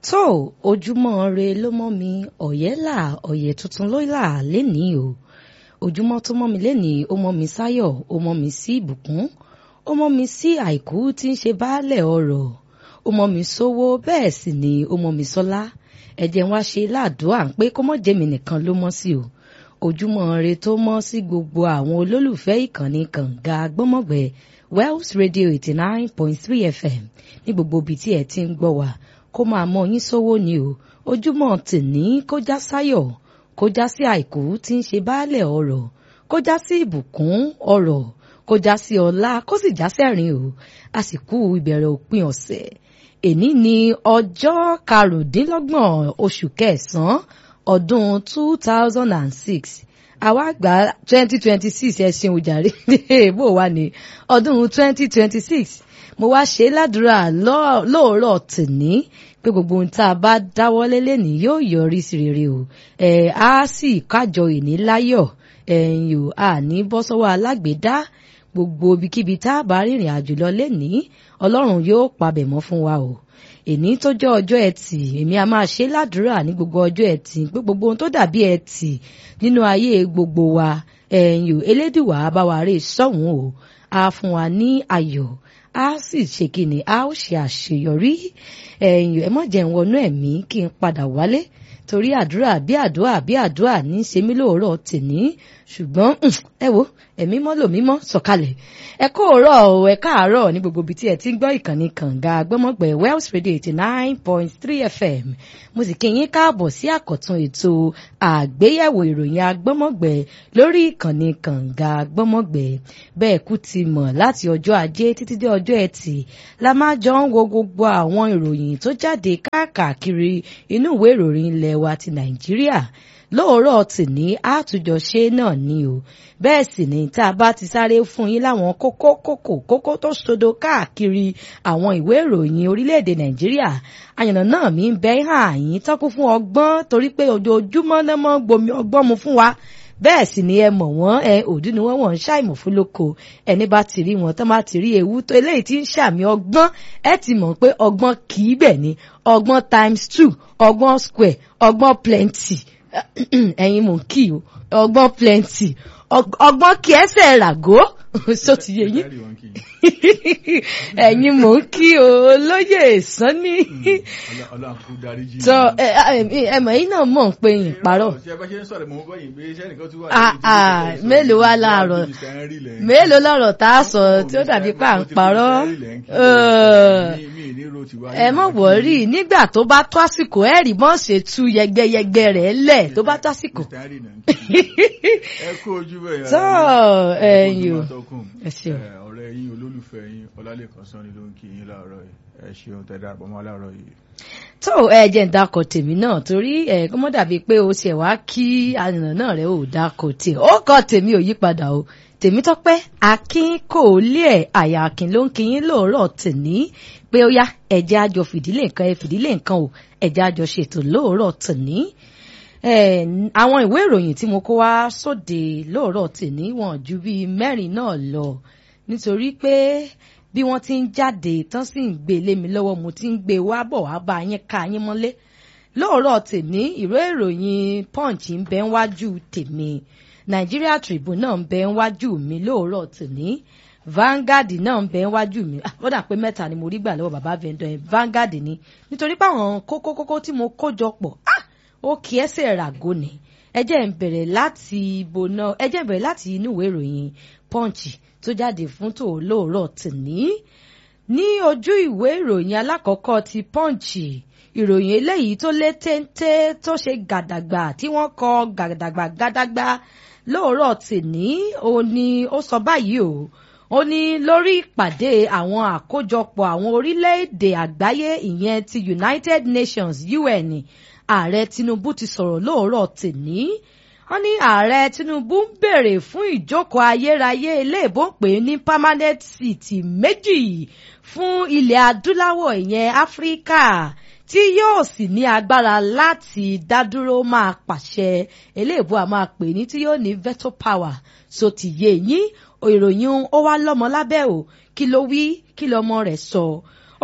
tó ojúmọ́ re ló mọ́ mi ọ̀yẹ́là ọ̀yẹ́ tuntun ló là lénìí o ojúmọ́ tó mọ́ mi lénìí ó mọ́ mi sáyọ̀ ó mọ́ mi sí ìbùkún ó mọ́ mi sí àìkú tí ń ṣe baálẹ̀ ọrọ̀ ó mọ́ mi sówó bẹ́ẹ̀ sì ni ó mọ́ mi sọ́lá ẹ̀jẹ̀ wá ṣe ládùúà ń pé kó mọ́ jẹ́mi nìkan ló mọ́ sí o ojúmọ́ re tó mọ́ sí gbogbo àwọn olólùfẹ́ ìkànnì kànga gbọ́mọ̀gbẹ́ Wells Radio eighty nine point three FM ní gbogbo ibi tí ẹ ti ń gbọ́ wa kó máa mọ yín sówó ni o ojúmọ́ tìní kó já sáyọ̀ kó já sí àìkú tí ń ṣe baálẹ̀ ọrọ̀ kó já sí ìbùkún ọrọ̀ kó já sí ọlá kó sì já sẹ́rìn o àsìkò ìbẹ̀rẹ̀ òpin ọ̀sẹ̀ èní ni ọjọ́ karùndínlọ́gbọ̀n oṣù kẹsàn-án ọdún two thousand and six àwa gba twenty twenty six ẹ ṣeun ojàre bó wà ní ọdún twenty twenty six mo wá ṣe ládùúrà lóòrọ̀ tìní pé gbogbo ohun tá a bá dáwọ́lé lẹ́nìí yóò yọrí sí rere o ẹ̀ á sì kájọ ìní láyọ̀ ẹ̀yìn o àní bọ́ sọ́wọ́ alágbèédá gbogbo ibikíbi tá a bá rìnrìn àjò lọ lẹ́nìí ọlọ́run yóò pabẹ̀ mọ́ fún wa o èní tó jẹ́ ọjọ́ ẹtì èmi a máa ṣe ládùúrà ní gbogbo ọjọ́ ẹtì pé gbogbo ohun tó dàbí ẹtì nínú ayé gbogbo wa ẹ̀yìn o elédùwà bá wa rè sọ́hùn o a fún wa ní ayọ̀ a sì ṣe kíni a ó ṣe àṣeyọrí ẹ̀yìn ẹ mọ̀ jẹ́ ń wọnú ẹ̀mí kí n padà wálé torí àdúrà bí àdúrà bí àdúrà ní ṣe mí lóòrọ̀ tèní ṣùgbọ́n ẹ wo ẹ̀mí mọ́ lò mímọ́ sọ̀kalẹ̀ ẹ kó òórọ̀ o ẹ káàárọ̀ ní gbogbo ibi tí ẹ ti ń gbọ́ ìkànnì kànga gbọ́mọ̀gbẹ̀ Wells Radio eighty nine point three FM mo sì kí yín káàbọ̀ sí àkọ́tún ètò àgbéyẹ̀wò ìròyìn agbọ́mọ̀gbẹ̀ lórí ìkànnì kànga gbọ́mọ̀gbẹ̀ bẹ́ẹ̀ kú ti mọ̀ láti ọjọ́ ajé títí dé ọjọ́ ẹtì la máa jọ ń wo gbogbo àwọn ìròyìn tó jáde káàkiri inú ìwé ìròyìn ilẹ̀ wa ti Nàìjíríà lóòrọ̀ tìní àtúnjọṣe náà ni o bẹ́ẹ̀ sì ni tá a bá ti sáré fún yín láwọn kókó kókó kókó tó sodo káàkiri àwọn ìwé ìròyìn orílẹ̀-èdè nàìjíríà àyànnà náà mi ń bẹ hàn yín tọ́kún fún ọgbọ́n torí pé ojoojúmọ́ náà mọ́ gbomi ọgbọ́n mu fún wa bẹ́ẹ̀ sì ni ẹ mọ̀ wọ́n ẹ òdú ni wọ́n wọ́n ń ṣàìmọ̀ fún lóko ẹni bá ti rí wọn tán bá ti rí ewu tó eléyìí tí ń ṣàmì ọgbọ́n ẹ ti mọ̀ pé ọgbọ́n kì í bẹ̀ ni ọgbọ́n times two ọgbọ́n square ọgbọ́n plenty ẹ̀yin mò ń kí o ọgbọ́n plenty ọgbọ́n kí ẹsẹ̀ ràgó so ti yé yín ẹ̀yin mò ń kí o olóyè sanni tọ ẹ mọ̀ yín náà mọ̀ ń pé yín parọ́ mélòó wá láàárọ̀ mélòó lọ́rọ̀ tá a sọ tí ó dàbí pé à ń parọ́ ẹ mọ̀ wọ́rí nígbà tó bá tó àsìkò ẹ̀ rí bọ́n ṣe tú yẹgbẹyẹgbẹ rẹ̀ lẹ̀ tó bá tó àsìkò. ẹ kú ojú bẹ́ẹ̀ tọ́ ẹ̀yin o ẹ ṣeun. ọ̀rẹ́ yín olólùfẹ́ yín ọlálẹ́kan sanni ló ń kí yín láàárọ̀ yìí ẹ ṣeun tẹ́ darapọ̀ mọ́ láàárọ̀ yìí. tó ẹ jẹ́ ń dákọ̀ tèmi náà torí ẹ kó mọ́ dàbí pé o ṣẹ̀ wá kí àyànnà náà rẹ̀ ò dákọ̀ tè ó kọ́ tèmi ò yípadà o tèmítọ́pẹ́ akin kò lé ẹ̀ àyà akin ló ń kí yín lóòrọ̀ tèní pé ó yá ẹ̀jẹ̀ àjọ fìdílé nǹkan ẹ fìdílé nǹkan o ẹ̀jẹ̀ àjọ ṣètò lóòrọ̀ tèní àwọn ìwé ìròyìn tí mo kó wá sóde lóòrọ̀ tèní wọn ju bíi mẹ́rin náà lọ nítorí pé bí wọ́n ti ń jáde tán sì ń gbé lé mi lọ́wọ́ mo ti ń gbé wá bọ̀ wá bá yín ká yín mọ́lé lóòrọ̀ tèní ìwé ìròyìn punch ń bẹ wájú tèmi Nigeria Tribune náà ń bẹ wájú mi lóòrọ̀ tèní Vanguard náà ń bẹ wájú mi ó dà pé mẹ́ta ni mo rí gbà lọ́wọ́ bàbá vendor yẹn Vanguard ni nítorí pé àwọn kókó kókó tí mo kó jọ pọ̀ ah ó kí ẹsẹ̀ ràgó ni ẹ jẹ́ ń bẹ̀rẹ̀ láti ibo náà ẹ jẹ́ ń bẹ̀rẹ̀ láti inú ìwé ìròyìn punch tó jáde fún tò lóòrọ̀ tìní ní ojú ìwé ìròyìn alákọ̀ọ́kọ́ ti punch ìròyìn eléyìí tó lé téńté tó ṣe gàdàgbà tí wọ́n kọ gàdàgbà gàdàgbà lóòrọ̀ tìní ó ní ó sọ báyìí o ó ní lórí ìpàdé àwọn àkójọpọ̀ àwọn orílẹ̀-èdè àgbáyé ìyẹn ti United Nations UN ààrẹ Tinubu ti sọ̀rọ̀ lóòrọ̀ tìní wọ́n ní ààrẹ Tinubu ń béèrè fún ìjókòó ayérayé iléèbó ń pè ní permanent seat méjì fún ilẹ̀ adúláwọ̀ ìyẹn Áfíríkà tí yóò sì ní agbára láti dádúró máa pàṣẹ eléèbó a máa pè ní tí yóò ní veto power so ti yé yín ìròyìn ó wá lọ́mọ lábẹ́ o kí ló wí kí lọ́mọ rẹ̀ sọ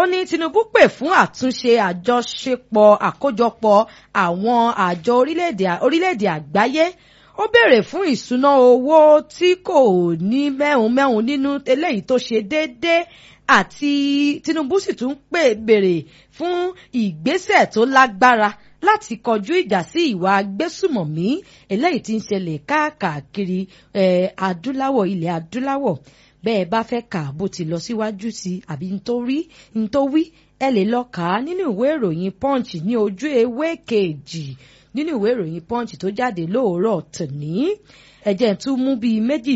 ó ní Tinubu pè fún àtúnṣe àjọṣepọ̀ àkójọpọ̀ àwọn àjọ orílẹ̀-èdè àgbáyé ó béèrè fún ìṣúná owó tí kò ní mẹ́hùn-mẹ́hùn nínú eléyìí tó ṣe déédéé àti Tinubu sì tún pè béèrè fún ìgbésẹ̀ tó lágbára láti kọjú ìjà sí ìwà agbésùmọ̀mí eléyìí tí ń ṣẹlẹ̀ káàkiri adúláwọ̀ ilẹ̀ adúláwọ̀ bẹ́ẹ̀ bá fẹ́ kà bó ti lọ síwájú sí àbí nítorí nítorí ẹ lè lọ kà á nínú ìwé ìròyìn punch ní ojú ewé kejì nínú ìwé ìròyìn punch tó jáde lóòrọ̀ tòní ẹ̀jẹ̀ tún mú bíi méjì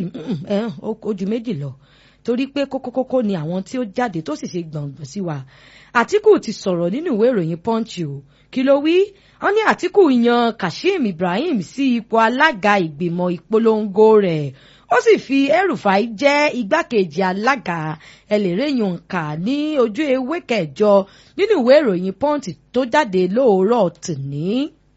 ojú méjì lọ torí pé kókókókó ni àwọn tí ó jáde tó sì ṣe gbọ̀ngbọ̀n sí wa Àtíkù ti sọ̀rọ̀ nínú ìwé ìròyìn punch o kí ló wí wọ́n ní Àtíkù yan Kashim Ibrahim sí ipò alága ìgbìmọ̀ ìpolongo rẹ̀ ó sì fi El-Rufai jẹ́ igbákejì alága ẹlẹ́rẹ́yìn kà ní ojú ewé kẹjọ nínú ìwé ìròyìn punch tó jáde lóòrọ̀ tòní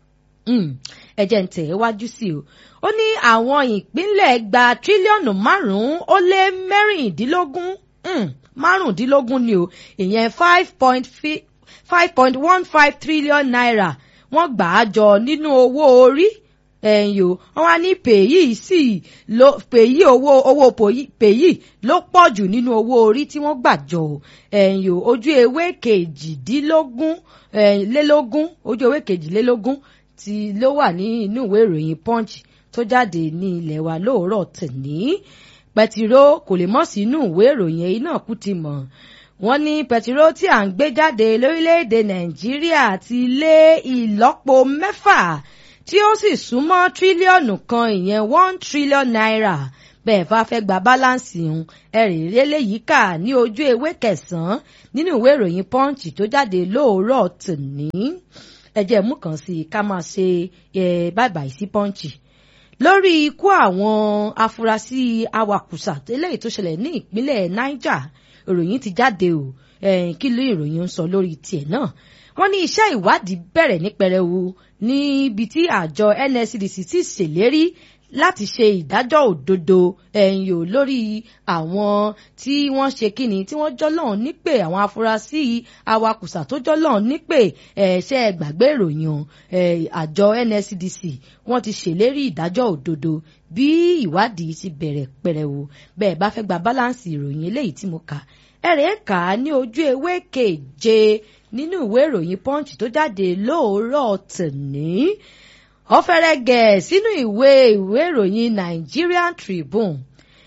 ẹ̀jẹ̀ ń tẹ̀ wájú sí o ó ní àwọn ìpínlẹ̀ gba tírílíọ̀nù márùn-ún ó lé mẹ́rìndínlógún márùndínlógún ni o ìyẹn five point five point one five trillion naira wọ́n gbà á jọ nínú owó orí ẹ̀yìn o wọ́n wá ní pèyí sì ló pèyí owó owó pèyí ló pọ̀ jù nínú owó orí tí wọ́n gbà jọ ẹ̀yìn o ojú ewé kejìdínlógún lélógún ojú ewé kejìlélógún tí ló wà ní inú ìwé ìròyìn punch tó jáde ní ilẹ̀ wa lóòrọ̀ tòní pẹtiró kò lè mọ̀ sí inú ìwé ìròyìn èyí náà kú ti mọ̀ wọ́n ní pẹtiró tí à ń gbé jáde lórílẹ̀‐èdè nàìjíríà ti lé ìlọ́po mẹ́fà tí ó sì súnmọ́ tírílíọ̀nù kan ìyẹn one trillion naira bẹ́ẹ̀ bá fẹ́ gba báláǹsì ń ẹ̀rì eléyìí kà ní ojú ewé kẹsàn-án nínú ìwé ìròyìn punch tó jáde lóòrọ̀ tòní ẹ̀jẹ̀ mú kan sí ká máa ṣe báìbàì sí punch lórí ikú àwọn afurasí awakùsà eléyìí tó ṣẹlẹ̀ ní ìpínlẹ̀ niger ìròyìn ti jáde o kí ló ìròyìn ń sọ lórí tiẹ̀ náà wọ́n ní iṣẹ́ ìwádìí bẹ̀rẹ̀ ní pẹrẹwu níbi tí àjọ NSCDC ti ṣèlérí láti ṣe ìdájọ́ òdodo ẹ̀yìn ò lórí àwọn tí wọ́n ṣe kíni tí wọ́n jọ́lọ́n nípè àwọn afurasí awakùsà tó jọ́lọ́n nípè ẹ̀ṣẹ́ gbàgbé ìròyìn àjọ NSCDC wọ́n ti ṣèlérí ìdájọ́ òdodo bí ìwádìí ti bẹ̀rẹ̀ pẹ̀rẹ̀wò bẹ́ẹ̀ bá fẹ́ gba báláǹsì ìròyìn eléyìí tí mo kà ẹ̀rẹ̀ kà á ní ojú ewé keje nínú ìwé ìròyìn punch tó jáde lóòrọ̀ tòní ọ̀fẹ́rẹ́ gẹ̀ sínú ìwé ìwé ìròyìn Nigerian Tribune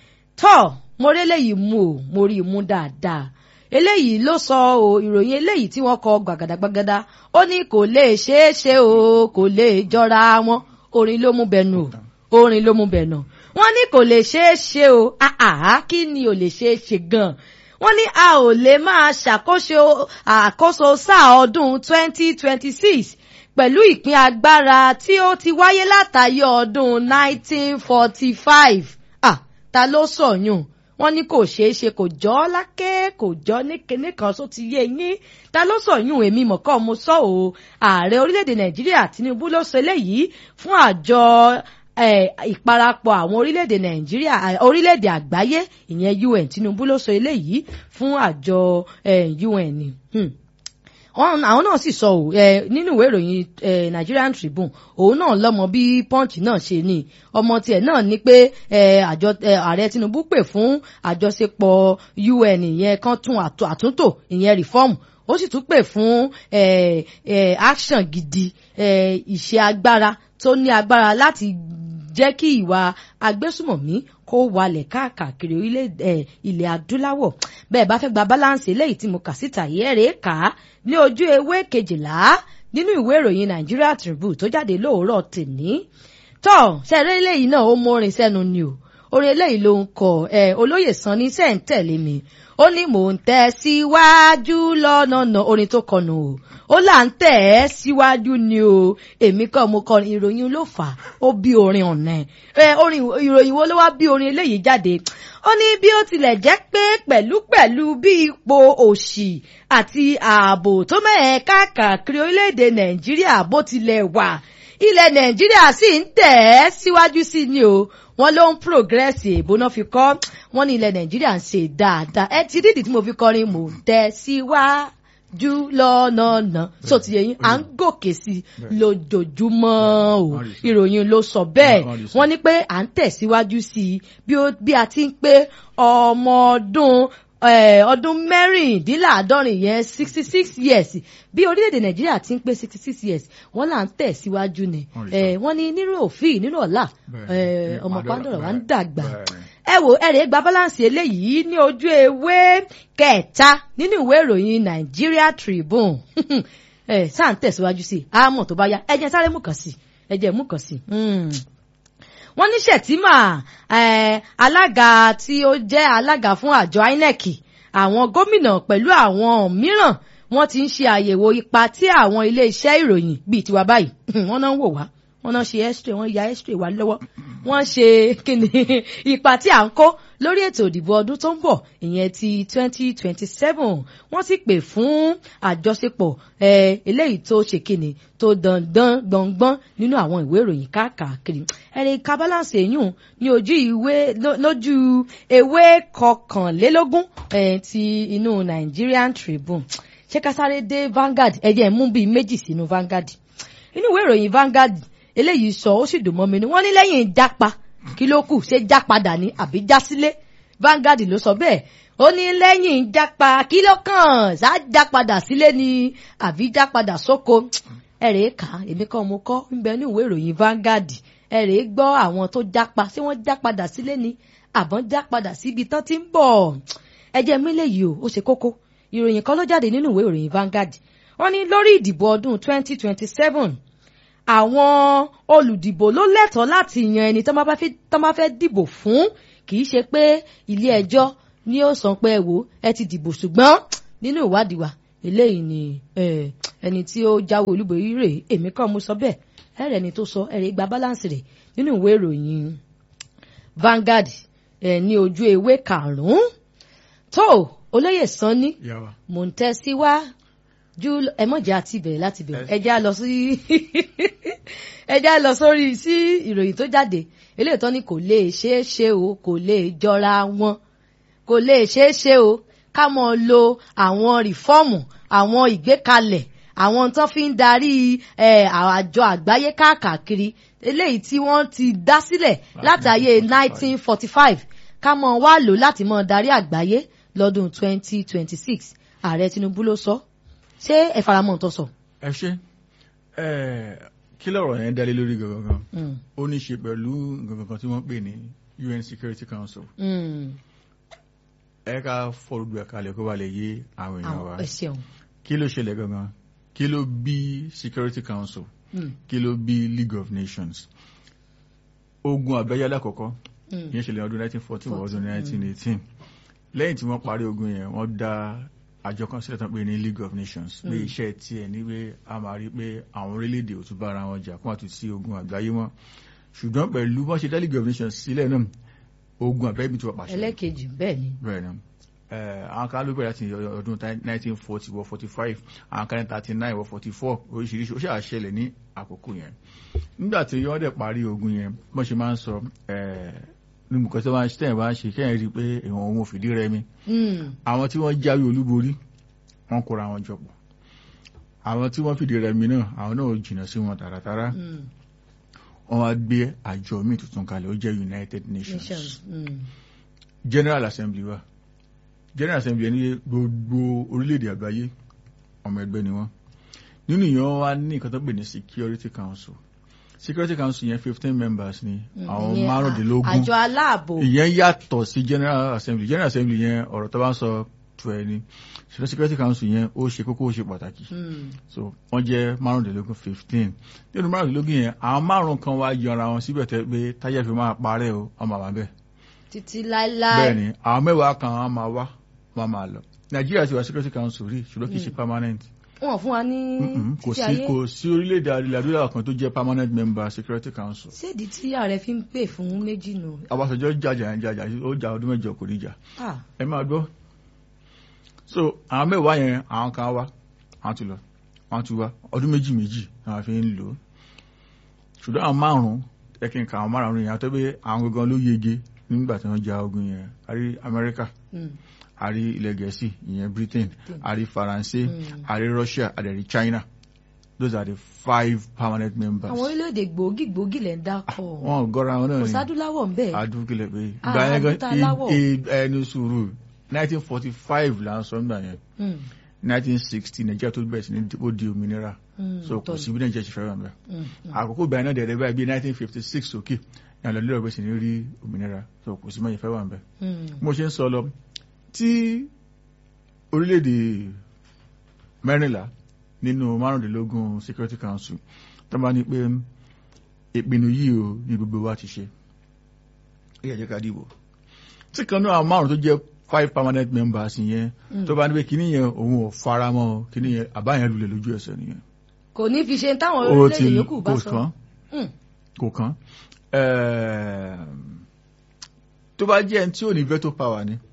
tọ́ mo rí eléyìí mú o mo rí i mú dáadáa eléyìí ló sọ o ìròyìn eléyìí tí wọ́n kọ gbàgàdàgbàgàdà ó ní kò lè ṣeé ṣe o kò lè jọra wọn orin ló mú bẹnu o orin ló mú bẹnu wọ́n ní kò lè ṣeé ṣe o àhà kí ni ò lè ṣeé ṣe gan-an wọ́n ní a ò lè máa ṣàkóso àkóso sáà ọdún twenty twenty six pẹ̀lú ìpín agbára tí ó ti wáyé látàyè ọdún 1945 ah ta ló sọ̀yún wọ́n ní kò ṣeé ṣe kò jọ́ lákè kò jọ́ ní kan só ti yé yín ta ló sọ̀yún èmi mọ̀kọ́ mo sọ o ààrẹ orílẹ̀-èdè nàìjíríà tinubu ló sọ eléyìí fún àjọ ìparapọ̀ àwọn orílẹ̀-èdè nàìjíríà orílẹ̀-èdè àgbáyé ìyẹn un tinubu ló sọ eléyìí fún àjọ un. Hmm àwọn náà sì sọ ò nínú ìwé ìròyìn Nigerian Tribune òun náà lọ́mọ bí punch náà ṣe ní ọmọ tiẹ̀ náà ní pé àjọ ààrẹ Tinubu pè fún àjọṣepọ̀ UN ìyẹn kan tún àtúntò ìyẹn reform ó sì tún pè fún action gidi ìṣe agbára tó ní agbára láti jẹ́ kí ìwà agbésùmọ̀mí kó walẹ̀ káàkiri orílẹ̀ ilẹ̀ adúláwọ̀ bẹ́ẹ̀ bá fẹ́ gba balance eléyìí tí mo kà síta yìí ẹ̀rẹ́ kà á ní ojú ewé kejìlá nínú ìwé ìròyìn Nigeria Tribune tó jáde lóòrọ̀ tèní tọ́ sẹ́rẹ́ eléyìí náà ó mórin sẹ́nu ni o orin eléyìí ló ń kọ ẹ olóyè Sanni sẹ́ ń tẹ̀lé mi ó ní mò ń tẹ̀ síwájú lọ́nà orin tó kọnu o ó là ń tẹ̀ ẹ́ síwájú ni o èmi kọ́ mo kọ ìròyìn ló fà á ó bí orin ọ̀nà ẹ̀ orin ìròyìn wo ló wá bí orin eléyìí jáde ó ní bí ó tilẹ̀ jẹ́ pé pẹ̀lúpẹ̀lú bí ipò òṣì àti ààbò tó mẹ́ẹ̀ káàkiri orílẹ̀-èdè nàìjíríà bó tilẹ̀ wà ilẹ̀ nàìjíríà sì ń tẹ̀ ẹ́ síwájú sí ni o wọ́n ló ń progress èbó náà fi kọ́ wọ́n ní ilẹ̀ nàìjíríà ń ṣe dáadáa ẹ ti dídì tí mo fi kọrin mò ń tẹ̀ síwájú jù lọ́nà so ti yẹ yín à ń gòkè sí i Bẹ́ẹ̀. lójoojúmọ́ o Wọ́n rí sọ. ìròyìn ló sọ bẹ́ẹ̀ Wọ́n rí sọ. wọ́n ní pé à ń tẹ̀síwájú sí i bí ó- bí a ti ń pé ọmọ ọdún eh, ọdún mẹ́rìndínláàádọ́rin yẹn sixty six years bí orílẹ̀-èdè nàìjíríà ti ń pé sixty six years wọ́n là ń tẹ̀síwájú ni Wọ́n rí sọ. Eh, wọ́n ní nínú òfin nínú ọ̀la Bẹ́ẹ̀ eh, ni, ọmọ Pandora, pàǹdọ̀rọ̀ wa ń bẹ́ẹ̀, dàgbà bẹ́ẹ̀ ni. ẹ wo ẹrẹ gba balance eléyìí ní ojú ewé kẹta nínú ìwé ìròyìn Nigeria Tribune ẹ sáà ń tẹ̀síwájú sí i àmọ́ tó bá yá ẹ jẹ́ sáré mú kàn sí i ẹ jẹ́ mú kàn sí i. Hmm. wọ́n ní Shettima eh, alága tí ó jẹ́ alága fún àjọ INEC àwọn gómìnà pẹ̀lú àwọn mìíràn wọ́n ti ń ṣe àyẹ̀wò ipa tí àwọn ilé-iṣẹ́ ìròyìn bíi tiwa báyìí wọ́n náà ń wò wá wọ́n náà ṣe x-ray wọ́n ya x-ray wá lọ́wọ́ wọ́n ṣe kíni ipa tí à ń kó lórí ètò ìdìbò ọdún tó ń bọ̀ ìyẹn ti twenty twenty seven wọ́n sì pè fún àjọṣepọ̀ eh, eléyìí tó ṣe kíni tó dandan gbọ̀ngbọ́n nínú àwọn ìwé ìròyìn káàkiri ẹni ká balance èyún ní ojú ìwé ló- lójú ewé kọkànlélógún eh, ti inú Nigerian Tribune ṣé ká sáré dé Vanguard ẹ jẹ́ n mú bíi méjì sínú Vanguard inú ìwé ìròyìn Vanguard eléyìí sọ ó sì dùn mọ́ mi ni wọ́n ní lẹ́yìn jápa kí ló kù ṣé já padà ní àbí já sílé Vanguard ló sọ bẹ́ẹ̀ ó ní lẹ́yìn jápa kí ló kàn ṣá já padà sílé ni àbí já padà sóko ẹ̀rẹ̀ kà á èmi kan mo kọ́ ń bẹ ní ìwé ìròyìn Vanguard ẹ̀rẹ̀ gbọ́ àwọn tó jápa ṣé wọ́n já padà sílé ni àbọ̀n já padà síbi tán ti ń bọ̀ ẹjẹ́ mílẹ̀ yìí o ó ṣe kókó ìròyìn kan ló jáde nínú ìwé ìròyìn Vanguard wọ́n ní lórí ìdìbò ọdún 2027 àwọn olùdìbò ló lẹ́tọ̀ọ́ láti yan ẹni tó máa fẹ́ tó máa fẹ́ dìbò fún kì í ṣe pé ilé ẹjọ́ ni ó sọ pé ẹ wò ẹ ti dìbò ṣùgbọ́n nínú ìwádìí wa eléyìí ni eh, ẹni tí ó jáwé olúborí rè èmi kàn mú sọ bẹ́ẹ̀ ẹ̀rẹ̀ ni tó sọ ẹ̀rẹ̀ gba balance rẹ̀ nínú ìwé ìròyìn Vanguard eh, ní ojú ewé karùn-ún tó olóyè sanni Ìyá wa. mò ń tẹ́ sí wá ju ẹ mọ̀jẹ̀ àti ìbẹ̀rẹ̀ láti bẹ̀rẹ̀ ẹ já lọ sí ẹ já lọ sórí sí ìròyìn tó jáde eléyìí tó ní kò lè ṣeé ṣe o kò lè jọra wọn kò lè ṣeé ṣe o ká mọ̀ lo àwọn rìfọ́ọ̀mù àwọn ìgbékalẹ̀ àwọn tó fi ń darí eh, àjọ àgbáyé káàkiri eléyìí tí wọ́n ti dá sílẹ̀ látàyè 1945 ká mọ̀ wá lò láti mọ̀ darí àgbáyé lọ́dún 2026 ààrẹ Tinubu ló sọ ṣé ẹ faramọ́ tó sọ. ẹ ṣe ẹ kí lọ̀rọ̀ yẹn dálé lórí gangan Mm, ó ní ṣe pẹ̀lú gangan kan tí wọ́n pè ní UN Security Council mm, ẹ ká fọlùdù ẹ̀ kalẹ̀ kó ba lè yé àwọn èèyàn wa àwọn ẹ ṣeun. kí ló ṣẹlẹ̀ gangan kí ló bí Security Council Mm, kí ló bí League of Nations ogun àgbáyé alákọ̀ọ́kọ́ mm, ìyẹn ṣẹlẹ̀ ọdún 1914 wọ ọdún 1918 lẹ́yìn tí wọ́n parí ogun yẹn wọ́n dá àjọ kan sílẹ̀ tán pé ní League of Nations pé Mm. iṣẹ́ tiẹ̀ ní pé a máa rí pé àwọn orílẹ̀-èdè ò tún bá ara wọn jà kó àtún sí ogun àgbáyé mọ́ ṣùgbọ́n pẹ̀lú wọ́n ṣe dá League of Nations sílẹ̀ náà ogun àgbáyé bí tí wọ́n pàṣẹ ẹlẹ́kejì bẹ́ẹ̀ ni. bẹ́ẹ̀ ni Eh, àwọn kan ló bẹ̀rẹ̀ láti ọdún 1940 wọ 45 àwọn kan ní 39 wọ 44 oríṣiríṣi ó ṣáà ṣẹlẹ̀ ní àkókò yẹn nígbà tí wọ́n dẹ̀ parí ogun yẹn bọ́n ṣe máa ń sọ nínú nǹkan tí wọ́n ṣe tẹ̀yìn bá ń ṣe kẹ́yìn rí i pé ìwọ̀n òun ò fìdí rẹmi Mm, àwọn tí wọ́n jáwé olúborí wọ́n kóra wọn jọ pọ̀ àwọn tí wọ́n fìdí rẹmi náà àwọn náà ò jìnnà sí wọn tààràtàrà mm, wọ́n wá gbé àjọ míì tuntun kalẹ̀ ó jẹ́ United Nations nations. Mm, General Assembly wa General Assembly ẹni gbogbo orílẹ̀-èdè àgbáyé ọmọ ẹgbẹ́ ni wọ́n nínú ìyẹn wọ́n wá ní nǹkan tó pè ní Security Council Security Council yẹn fifteen members ni mm, àwọn ìyẹn márùndínlógún àjọ aláàbò. ìyẹn yàtọ̀ sí General Assembly General Assembly yẹn ọ̀rọ̀ tó bá ń sọ tu ẹ ni ṣùgbọ́n Security Council yẹn ó ṣe kókó ó ṣe pàtàkì Mm, so wọ́n jẹ́ márùndínlógún fifteen nínú márùndínlógún yẹn àwọn márùn kan wá yọra wọn síbẹ̀ tẹ́ pé táyà fi máa parẹ́ o ọmọ àbá bẹ́ẹ̀ títí láéláé. bẹ́ẹ̀ ni àwọn mẹ́wàá kan wọ́n máa wá wọ́n máa lọ Nàìjíríà ti wà Security Council rí ṣùgbọ́n kì í ṣe permanent wọn fún wa ní Mm-mm, kò títí sí ayé. kò sí orílẹ̀-èdè adúláwọ̀ kan tó jẹ́ permanent member Security Council séèdì tí ààrẹ fi ń pè fún méjì nù. Ọbásanjọ́ jàjà yẹn jàjà ó jà ọdún mẹ́jọ kò ní jà Ah, ẹ máa gbọ́ so àwọn mẹ́wàá yẹn àwọn kan wá àwọn ti lọ àwọn ti wá ọdún méjì méjì àwọn fi ń lò ó ṣùgbọ́n àwọn márùn-ún ẹ kí n ka àwọn márùn-ún yẹn àtọ́ pé àwọn gangan ló yege nígbà tí wọ́n ja ogun yẹn àrí Amẹ́ríkà mm, a rí ilẹ̀ gẹ̀ẹ́sì ìyẹn britain a rí faransé Mm. a rí russia a dẹ̀ rí china those are the five permanent members. àwọn orílẹ̀-èdè gbòógì gbòógì lẹ̀ ń dákọ̀ wọn ò gọ́ra wọn náà kò ni sádúláwọ̀ ń bẹ̀ adúgilẹ̀ pé Ah, ìgbà yẹn gan adúláwọ̀. i- i- ẹni sùúrù nineteen forty five là ń sọ nígbà yẹn Mm, nineteen sixty nàìjíríà tó bẹ̀rẹ̀ sí ní ó di òmìnira mm, so kò tọ́ sí bí nàìjíríà ṣe fẹ́ràn bẹ́ẹ̀ ni. Mm, mm. àkókò ìgbà yẹn náà dẹ̀rẹ̀ báyìí bí nineteen fifty six òkè ní àlọ́ lílọ̀ bẹ̀rẹ̀ sí ní rí òmìnira so kò sí mọ́ ìfẹ́ wà bẹ́ẹ̀ Mm, mo ṣe ń sọ lọ tí orílẹ̀-èdè mẹ́rìnlá nínú márùndínlógún security council tó bá ní pé ìpinnu yìí o ní gbogbo wa ti ṣe ó yẹ jẹ́ ká dìbò tí kan náà márùn tó jẹ́ five permanent members yẹn Mm. tó bá ní pé kíní yẹn òun ò fara mọ́ kíní yẹn àbá yẹn lulẹ̀ lójú ẹsẹ̀ nìyẹn kò ní fi ṣe táwọn ó ti orílẹ̀-èdè yòókù bá kò sọ. kàn Mm, kò kàn Ẹ̀ẹ̀m, tó bá jẹ́ ẹni tí ò ní veto power ni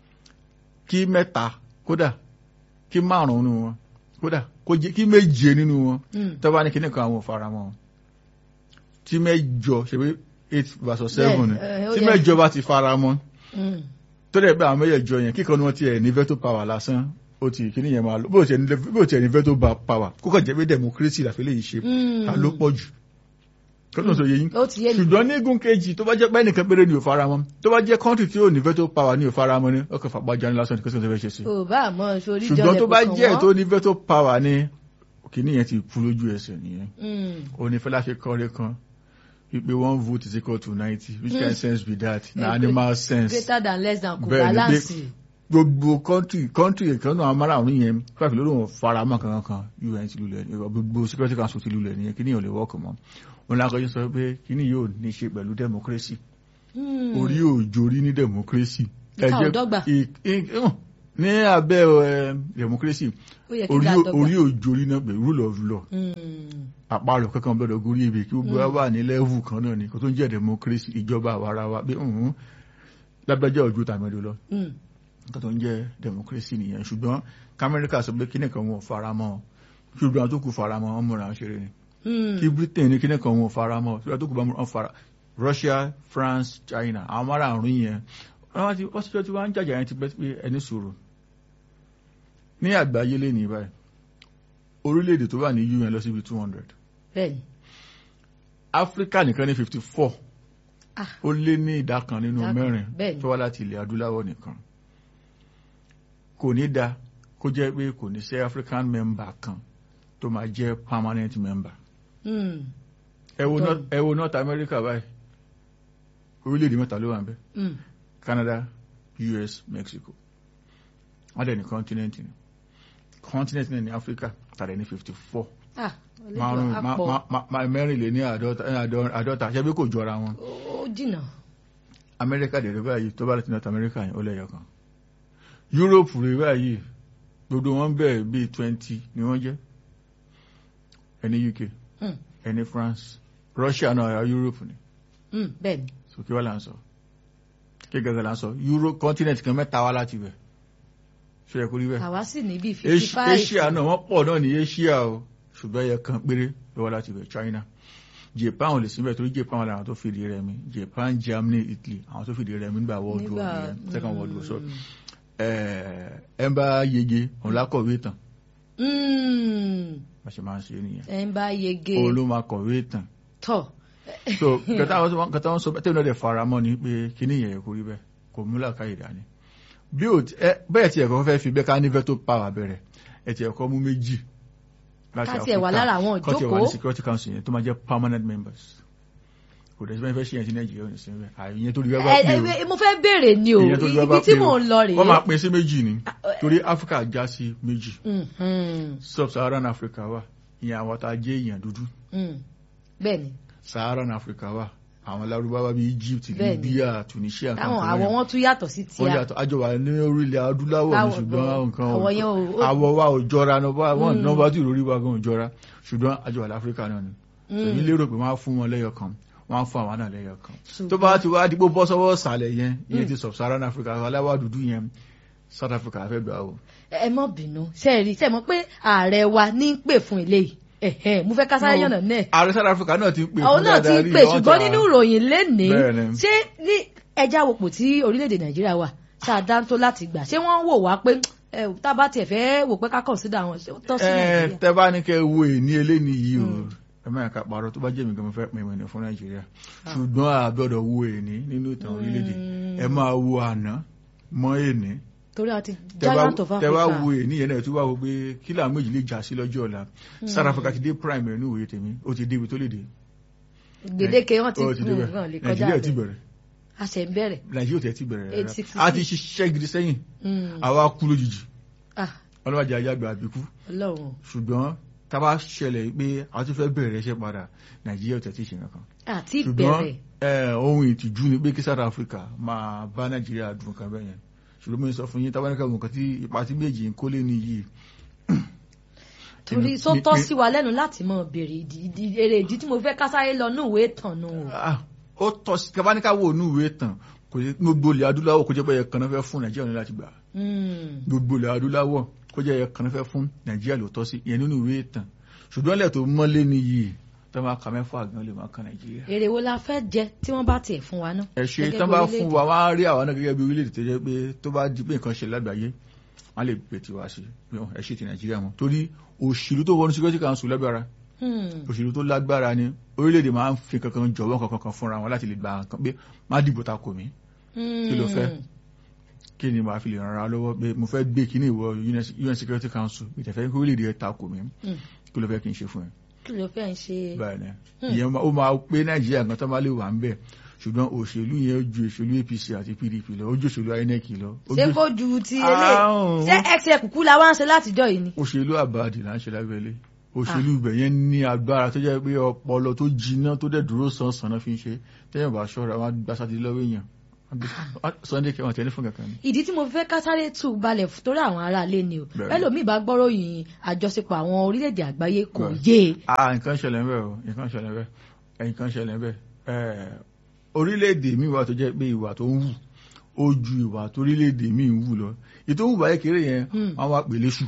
kí mẹ́ta kódà kí márùn-ún nínú wọn kódà kó jẹ́ kí méje nínú wọn mm. tó bá ní kíní kan àwọn ò fara mọ́ tí mẹ́jọ ṣe pé eight versus seven ni Bẹ́ẹ̀, ẹ, ó tí yẹ. mẹ́jọ bá ti fara mọ́ Mm. tó dẹ̀ pé àwọn mẹ́jọ yẹn kíkan ni wọ́n ti ẹ̀ ní veto power lásán ó ti kíní yẹn máa lọ bó ti ẹ̀ ní bó ti ẹ̀ ní veto ba- power kó kàn jẹ́ pé democracy làfẹ́ lè ṣe Mm. ta ló pọ̀ jù kí ló ń sọ yẹ yín ó ti yé mi. ṣùgbọ́n ní igun kejì tó bá jẹ́ pé ẹnìkan péré ni ò fara mọ́ tó bá jẹ́ country tí ò ní veto power ni ò fara mọ́ ni ọkọ̀ fàgbájá ní lásán ní kí wọ́n fẹ́ ṣe sí. ò bá àmọ́ sórí ṣùgbọ́n tó jọlẹ̀ bá kò kàn jẹ́ wọ́n. tó ní veto power ni kìíní yẹn ti kú lójú ẹsẹ̀ nìyẹn Mm. onífẹ́lá ṣe kọ́rẹ́ kan wípé one vote is equal to ninety which kind sense be that na Eh, animal sense greater than less than kò Bẹ́ẹ̀ ni, balance. gbogbo country country kan náà amárààrún yẹn fáfi lórí wọn fara mọ́ kankan kan un ti lulẹ̀ ní gbogbo security council ti lulẹ̀ nìyẹn kí ni yóò lè wọ́ọ̀kì mọ́ wọn lákọjú sọ pé kí ni yóò ní ṣe pẹ̀lú democracy Mm. orí òjòrí ní democracy Ìka Ẹ jẹ́- ò dọ́gba. i- i- hàn, ní abẹ́ ẹ, democracy ó yẹ kí orí ká ò- dọ́gba. orí òjòrí náà pé rule of law Mm. àparò kankan gbọ́dọ̀ gorí ebè kí gbogbo wa wà ní level kan náà ni kò tó ń jẹ́ democracy ìjọba àwarawa pé ǹhún lágbájá ojú tàmẹ́dọ̀ lọ Mm. nǹkan tó ń jẹ́ democracy nìyẹn ṣùgbọ́n kamẹ́ríkà sọ pé kíní kan wọn ò fara mọ́ ṣùgbọ́n àwọn tó kù fara mọ́ wọn múra ń ṣeré ni Mm. kí britain ní kíní kan wọn ò fara mọ́ ṣùgbọ́n tó kù bá wọn fara russia france china àwọn márààrún yẹn wọ́n ti wọ́n ti jọ tí wọ́n ń jàjà yẹn ti pẹ́ pé ẹni sòrò ní àgbáyé lé ní báyìí orílẹ̀-èdè tó wà ní un lọ síbi two hundred bẹ́ẹ̀ni. áfíríkà nìkan ní fifty four Ah. ó lé ní ìdá kan nínú Ìdá kan, mẹ́rin bẹ́ẹ̀ni. tó wá láti ilẹ̀ adúláwọ̀ nìkan kò ní da kó jẹ́ pé kò ní sí african member kan tó máa jẹ́ permanent member Mm. ẹ wo Tọ́ North- ẹ wo north america báyìí orílẹ̀-èdè mẹ́ta ló wà ń bẹ̀ Mm. canada us mexico wọ́n dẹ̀ ní continent ni continent náà ní africa tàdé ní fifty four Ah, márùn àlejò àpọ̀. mẹ́rin lé ní àádọ́ta àádọ́ta ṣebí kò jọra wọn ó jìnnà. amẹ́ríkà dẹ̀ rẹ̀ báyìí tó bá láti north america yẹn ó lẹ́yọ̀ kan europe rẹ̀ báyìí gbogbo wọn bẹ̀rẹ̀ bíi twenty ni wọ́n jẹ́ ẹni uk Mm. ẹni france russia náà ara europe ni Mm. bẹ́ẹ̀ni. so kí wọ́n là ń sọ kí gẹ́gẹ́ là ń sọ euro continent kan mẹ́ta wá láti bẹ̀ ṣe yẹ kó rí bẹ́ẹ̀ àwa sì ní bíi fifty Asia five. Asia náà wọ́n pọ̀ náà ní asia o ṣùgbọ́n ẹyẹ kan péré lọ́wọ́ láti bẹ̀ china japan ò lè síbẹ̀ torí japan wà láwọn tó fìdí rẹmi japan germany italy àwọn tó fìdí rẹmi nígbà world war Nígbà- nìyẹn second world war so Mm. ẹ ń bá yege òun lákọ̀wé tán Mm. bá ṣe máa ń ṣe nìyẹn ẹ ń bá yege òun ló máa kọ̀wé tán tọ̀. so kẹta àwọn kẹta wọn sọ tẹ́lẹ̀ náà dẹ̀ fara mọ́ ni pé kíní yẹn kò rí bẹ́ẹ̀ kò múlá káyè dání bí o ti- ẹ- bẹ́ẹ̀ tí ẹ̀kọ́ fẹ́ fi bẹ́ẹ̀ ká ní veto power bẹ̀rẹ̀ ẹ̀ tí ẹ̀kọ́ mú méjì láti Ká tiẹ̀ wà Áfíríkà, lára àwọn kọ́ tiẹ̀ wà ní ìjókòó. security council yẹn tó máa jẹ́ permanent members kò dẹ̀ sí bẹ́ẹ̀ fẹ́ ṣe yẹn sí nàìjíríà ò ní sí bẹ́ẹ̀ àìyẹn tó rí bẹ́ẹ̀ bá ẹ pè o ẹ mo fẹ́ béèrè ni o ìyẹn tó rí bẹ́ẹ̀ bá ibi tí pè o mò ń lọ wọ́n máa rèé. pín sí méjì ni torí áfíríkà já sí méjì Mhm. sub-saharan africa wà ìyẹn àwọn tá a jẹ́ èèyàn dúdú Mm. bẹ́ẹ̀ni saharan africa wà àwọn lárúbáwá bíi egypt Bẹ́ẹ̀ni. libya tunisia táwọn kankan àwọ̀ yẹn. wọn tún yàtọ̀ sí wọ́n tíá. yàtọ̀ àjọ wà ní orílẹ̀ adúláwọ̀ ní Láwọ̀ ṣùgbọ́n gan. nǹkan Àwọ̀ yẹn ò- ó- àwọ̀ wa ò jọra nọba wọn Mm. nọba tí ìròrí wa gan ò jọra ṣùgbọ́n àjọ wà láfíríkà náà ni Mm. èmi lérò pé wọ́n á fún wọn lẹ́yọ kan wọ́n á fún àwọn náà lẹ́yọ kan Ṣùgbọ́n- tó bá ti wá dípò bọ́ sọ́wọ́ sàlẹ̀ yẹn ìyẹn ti sub-Saharan Africa aláwọ̀ dúdú yẹn South Africa fẹ́ gbà o ẹ mọ bínú ṣe rí ṣe mọ̀ pé ààrẹ wa ní ń pè fún eléyìí ẹ̀hẹ́ mo fẹ́ kásáré yànnà náà ààrẹ South Africa náà ti ń pè àwọn fún náà ti ń dáadáa rí, pè wọ́n ṣùgbọ́n ti- nínú ìròyìn lénìí Bẹ́ẹ̀ni. ṣé ní ẹja wòpò tí orílẹ̀-èdè nàìjíríà wà ṣáàdáńtó láti gbà ṣé wọ́n wò wá pé ẹ tá a bá tiẹ̀ fẹ́ wò pé ká consider àwọn ṣé ó tọ́ sí ẹ nàìjíríà. tẹ bá ní kẹ wo èní eléni yìí o ẹ máa ka parọ́ tó bá jẹ́ mi gan mo fẹ́ pin ìmọ̀ fún nàìjíríà ṣùgbọ́n a gbọ́dọ̀ wo èní nínú ìtàn orílẹ̀-èdè ẹ máa wo àná mọ́ èní torí àti tẹ bá giant of tẹ bá Africa. wo èní yẹn náà tó bá wo pé kí làwọn méjì lè jà sí lọ́jọ́ ọ̀la South Africa ti dé prime ẹ̀ ní òye tèmi ó ti débi tó lè dé gbèdéke wọn ti Ó ti débẹ̀. wọn lè kọjá nàìjíríà ti bẹ́ẹ̀ bẹ̀rẹ̀ a ṣe ń bẹ̀rẹ̀. nàìjíríà ti ẹ̀ ti bẹ̀rẹ̀ rárá 866. a ti ṣiṣẹ́ gidi sẹ́yìn Mm. àwa kú lójijì Ah, ọlọ́wàjà ayágbà àbíkú Ọlọ́run ṣùgbọ́n tá a bá ṣẹlẹ̀ pé a tún fẹ́ bẹ̀rẹ̀ iṣẹ́ padà nàìjíríà ò tẹ̀ tí ì ṣe nǹkan àti ṣùgbọ́n ìbẹ̀rẹ̀ ẹ, ohun ìtìjú ni pé kí South Africa máa bá nàìjíríà dùn kan bẹ́yẹn ṣùgbọ́n mo ń sọ fún yín tábánikà nǹkan tí ipa tí méjì ń kólé ní yìí torí mi- só mi- tọ́ mi- sí wa lẹ́nu láti mọ béèrè ìdí ìdí- èrè ìdí tí mo fẹ́ ká sáré lọ ní ìwé ìtàn nù. Ah, ó tọ́ sí tábánikà wo inú ìwé tàn kò sí gbogbo ilẹ̀ adúláwọ̀ kó jẹ́ pé ẹ̀kan náà fẹ́ fún nàìjíríà ní láti gbà Mm. gbogbo ilẹ̀ adúláwọ̀ kó jẹ́ ẹ̀kan náà fẹ́ fún nàìjíríà ló tọ́ sí ìyẹn nínú ìwé tàn ṣùgbọ́n ilẹ̀ tó mọ́lé ní yìí tó máa ka mẹ́fà gan lè máa kan nàìjíríà èrè wo la fẹ́ jẹ tí wọ́n bá tiẹ̀ fún wa náà. ẹ ṣe Gẹ́gẹ́ tán bí bá orílẹ̀-èdè. fún wa wá rí àwọn náà gẹ́gẹ́ bí orílẹ̀-èdè tó jẹ́ pé tó bá di pé nǹkan ṣe lágbàáyé wọ́n lè pè tiwa sí i ẹ ṣe ti nàìjíríà mọ́ torí òṣèlú tó wọnú security council lágbára Hmm. òṣèlú tó lágbára ni orílẹ̀-èdè máa ń fi kankan jọ̀wọ́ kankan kan fúnra wọn láti lè gba nǹkan pé má dìbò ta kò mí kí ló fẹ́? kí ni màá fi lè ràn ara lọ́wọ́ pé mo fẹ́ gbé kíní ìwọ UN security council ìtẹ̀fẹ́ kí orílẹ̀-èdè ẹ̀ ta kò mí Hmm. kí ló fẹ́ kí n ṣe fún ẹ kí ló fẹ́ ń ṣe. báyìí ni ìyẹn máa- ó máa pé nàìjíríà gan tó bá lè wà ń bẹ̀ ṣùgbọ́n òṣèlú yẹn ó ju òṣèlú APC àti PDP lọ ó ju òṣèlú INEC lọ ó ṣé ju- kó ju ti Ah, eléyìí ṣé ẹsẹ̀ kúkú la wá ń ṣe látijọ́ yìí ni. òṣèlú àbáàdì là ń ṣe lábẹ́lé òṣèlú ibẹ̀ yẹn ní agbára tó jẹ́ pé ọpọlọ tó jiná tó dẹ̀ dúró sánsan náà fi ń ṣe tẹ́yìn bá ṣọ́ra wọn á gbá sátidé lọ́wọ́ èèyàn Sunday kẹwọn tẹ́lẹ̀ fún kankan ni. ìdí tí mo fẹ́ ká sáré tù balẹ̀ f- torí àwọn aráalé ni o Bẹ́ẹ̀ni. ẹlòmíì bá gbọ́rọ̀ yìí àjọṣepọ̀ àwọn orílẹ̀-èdè àgbáyé kò Bẹ́ẹ̀ni. yé e. ah nǹkan ṣẹlẹ̀ ń bẹ̀ o nǹkan ṣẹlẹ̀ ń bẹ̀ ẹ̀ nǹkan ṣẹlẹ̀ ń bẹ̀ ẹ̀ orílẹ̀-èdè mi wà tó jẹ́ pé ìwà tó ń wù ó ju ìwà tó orílẹ̀-èdè mi ń wù lọ ètò ìwà kékeré yẹn Hmm. wọ́n wá pè léṣù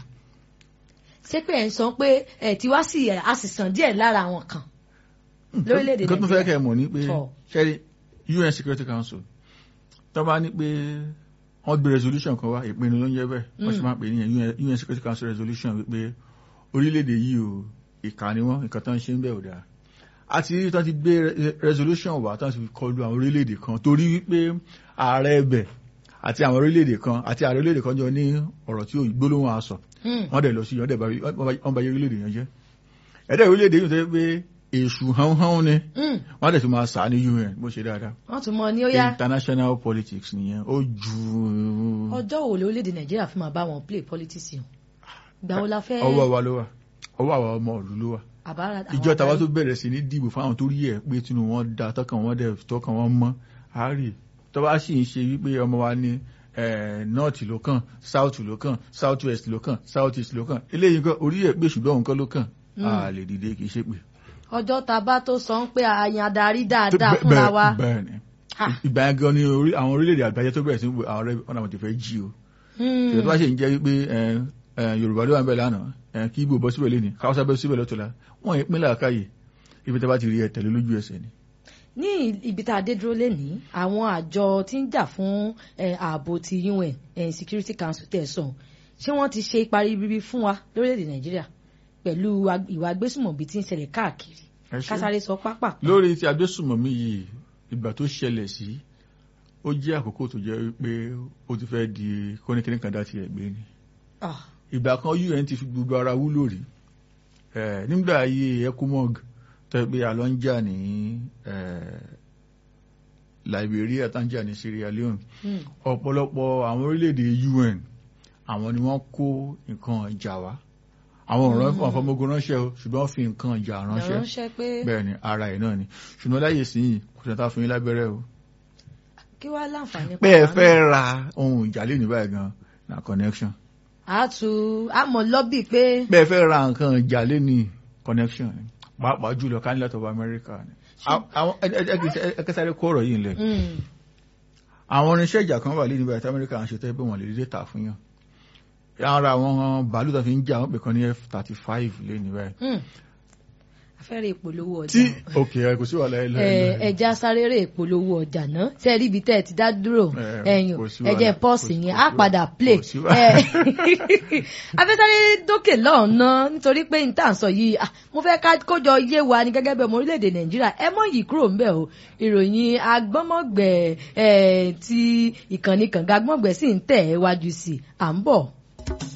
ṣé pé ẹ̀ ń sọ pé ẹ̀ tí wá sí ẹ̀ a sì sàn díẹ̀ lára àwọn kan lórílẹ̀-èdè nǹkan tó fẹ́ kẹ́ ẹ̀ mọ̀ ní pé Tọ́. ṣẹ́rí UN Security Council tó bá ní pé wọ́n gbé resolution kan wá ìpinnu ló ń yẹ bẹ́ẹ̀ wọ́n sì máa ń pè ní UN UN Security Council resolution wípé orílẹ̀-èdè yìí o ìkà ni wọ́n nǹkan tó ń ṣe ń bẹ̀ ò dáa àti rí tó ti gbé re- resolution wá tó ti fi kọlu àwọn orílẹ̀-èdè kan torí wípé ààrẹ ẹbẹ̀ àti àwọn orílẹ̀-èdè kan àti ààrẹ orílẹ̀-èdè kan jọ ní ọ̀rọ̀ tí gbólóhùn aṣọ Hmm. wọ́n dẹ̀ lọ sí ọ̀dẹ̀ wọ́n bá yẹ orílẹ̀-èdè yẹn jẹ́ ẹ̀dẹ̀ orílẹ̀-èdè yìí tó yẹ pé èṣù hánhán ni Hmm. wọ́n dẹ̀ tún máa sà ní UN bó ṣe dáadáa wọ́n tún mọ ní ó yá international politics nìyẹn ó ju ọjọ́ wo lórílẹ̀-èdè nàìjíríà fi máa bá wọn play politics yìí gbà wo la fẹ́ ọwọ́ wa ló wà ọwọ́ àwọn ọmọ ìlú ló wà àbára àwọn ìjọ tàwa tó adarí? bẹ̀rẹ̀ sí ní dìbò fáwọn tó rí ẹ̀ pé tinú wọn da tọkàn wọn dẹ̀ tọkàn wọn mọ́ àárẹ̀ tó bá sì ń ṣe wípé ọmọ wa ní eh, north ló kàn south ló kàn south west ló kàn south east ló kàn eléyìí kan orí ẹ̀ pé ṣùgbọ́n òun kan ló kàn a lè dìde kì í ṣe pé. ọjọ́ ta bá tó sọ ń pé àyàn adarí dáadáa fúnra wa bẹ́ẹ̀ ni Ah. ìgbà yẹn gan ni orí- àwọn orílẹ̀-èdè àgbáyé tó bẹ̀rẹ̀ sí ní wo àwọn ọ̀rẹ́ ọ̀nà àwọn ti fẹ́ jí o Hmm. ṣètò bá ṣe ń jẹ́ wípé ẹ, ẹ, yorùbá ló wà ń bẹ̀ lánàá ẹ, kí ibo bọ́ síbẹ̀ lónìí káwọ́sá bọ́ síbẹ̀ lọ́tọ̀la wọ́n yẹn pínlẹ̀ àkáyè ibi tí a bá ti rí ẹ tẹ̀lé lójú ẹsẹ̀ ni. ní ibi tá a dé dúró lénìí àwọn àjọ tí ń jà fún eh, ààbò ti UN eh, Security Council tẹ̀sán ṣé wọ́n ti ṣe ipa ribiribi fún wa lórílẹ̀‐èdè Nàìjíríà pẹ̀lú ag- ìwà agbésùmọ̀bí tí ń ṣẹlẹ̀ káàkiri Ẹ ṣé. kásáré sọ pápá. lórí ti agbésùmọ̀mí yìí ìgbà tó ṣẹlẹ̀ sí ó jẹ́ àkókò tó jẹ́ wípé ó ti fẹ́ di kóníkíní kan dá ti ẹ̀gbẹ́ ni Ah, ìgbà kan UN ti fi gbogbo ara wúlò rí ẹ, nígbà ayé ECOMOG tó yẹ pé a lọ ń jà ní ẹ, Liberia tá ń jà ní Sierra Leone hmm. ọ̀pọ̀lọpọ̀ àwọn orílẹ̀-èdè UN àwọn ni wọ́n kó nǹkan ìjà wá àwọn ọ̀rọ̀ Mm. àfọmọgbọ́n ránṣẹ́ o ṣùgbọ́n wọ́n fi nǹkan ìjà ránṣẹ́ ránṣẹ́ pé bẹ́ẹ̀ ni ara ẹ̀ náà ni ṣùgbọ́n láyè sí yìí kò sẹ́ta fún yín lábẹ́rẹ́ o kí wàá láǹfààní pé ẹ pàdánù. fẹ́ ra ohun ìjà lé ní báyìí gan na connection a tu àmọ́ lọ́bì pé pé ẹ fẹ́ ra nǹkan ìjà lé ní connection ni pàápàá jùlọ candidate of America ni Àwọn- àwọn ẹ- ẹ- ẹ- ẹ kẹsàrẹ́ kó ọ̀rọ̀ yìí lẹ̀ hmm, àwọn irinṣẹ́ ìjà kan wà lé ní báyìí tí Amẹ́ríkà ń ṣe tẹ́ pé wọ́n lè dédé tà fún yàn ara àwọn bàálù tó fi ń jà wọ́n pè kan ní F-35 lé ní báyìí hmm. fẹ́rẹ̀ ìpolówó ọjà. tí òkè ẹ kò sí wàhálà ẹ lọ ẹ lọ, ẹ lọ. ẹja sáréré ìpolówó ọjà náà ṣe rí ibi tẹ́ ẹ ti dá dúró Eh, ẹ̀yìn kò sí ẹ̀jẹ̀ wàhálà, pọ́ọ̀sì kò sí- yẹn kò á sí padà wàhálà, play kò sí wàhálà. afẹ́sáré dókè lọ́ọ̀nà nítorí pé n tà ń sọ yìí ah, mo fẹ́ ká kójọ yé wa ní gẹ́gẹ́ bí ọmọ orílẹ̀-èdè nàìjíríà ẹ mọ̀ yìí kúrò ńbẹ̀ o ìròyìn agbọ́mọ̀gbẹ̀ eh, ti ìkànnì kànga agbọ́mọ̀gbẹ̀ sì ń tẹ̀ ẹ́ wájú sí i à ń bọ̀.